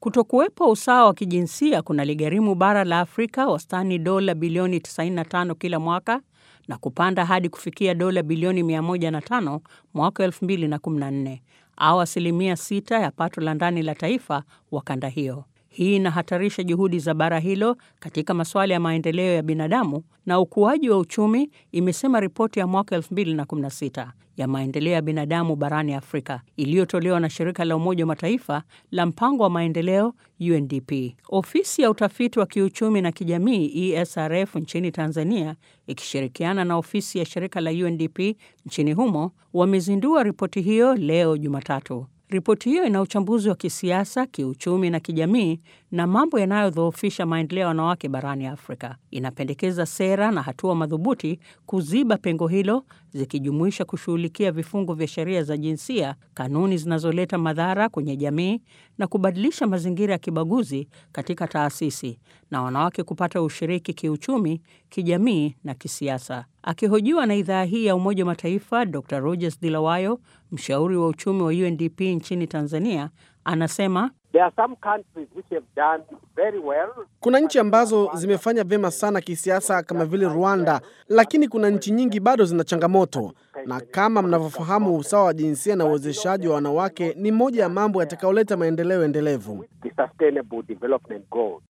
Kutokuwepo usawa wa kijinsia kunaligharimu bara la Afrika wastani dola bilioni 95 kila mwaka na kupanda hadi kufikia dola bilioni 105 mwaka 2014 au asilimia 6 ya pato la ndani la taifa wa kanda hiyo. Hii inahatarisha juhudi za bara hilo katika masuala ya maendeleo ya binadamu na ukuaji wa uchumi, imesema ripoti ya mwaka 2016 ya maendeleo ya binadamu barani Afrika iliyotolewa na shirika la Umoja wa Mataifa la mpango wa maendeleo UNDP. Ofisi ya utafiti wa kiuchumi na kijamii ESRF nchini Tanzania ikishirikiana na ofisi ya shirika la UNDP nchini humo wamezindua ripoti hiyo leo Jumatatu. Ripoti hiyo ina uchambuzi wa kisiasa, kiuchumi na kijamii na mambo yanayodhoofisha maendeleo ya wanawake barani Afrika. Inapendekeza sera na hatua madhubuti kuziba pengo hilo, zikijumuisha kushughulikia vifungu vya sheria za jinsia, kanuni zinazoleta madhara kwenye jamii na kubadilisha mazingira ya kibaguzi katika taasisi na wanawake kupata ushiriki kiuchumi, kijamii na kisiasa. Akihojiwa na idhaa hii ya Umoja wa Mataifa, Dr Rogers Dilawayo, mshauri wa uchumi wa UNDP nchini Tanzania, anasema well. Kuna nchi ambazo zimefanya vyema sana kisiasa kama vile Rwanda, lakini kuna nchi nyingi bado zina changamoto, na kama mnavyofahamu, usawa wa jinsia na uwezeshaji wa wanawake ni moja ya mambo yatakayoleta maendeleo endelevu.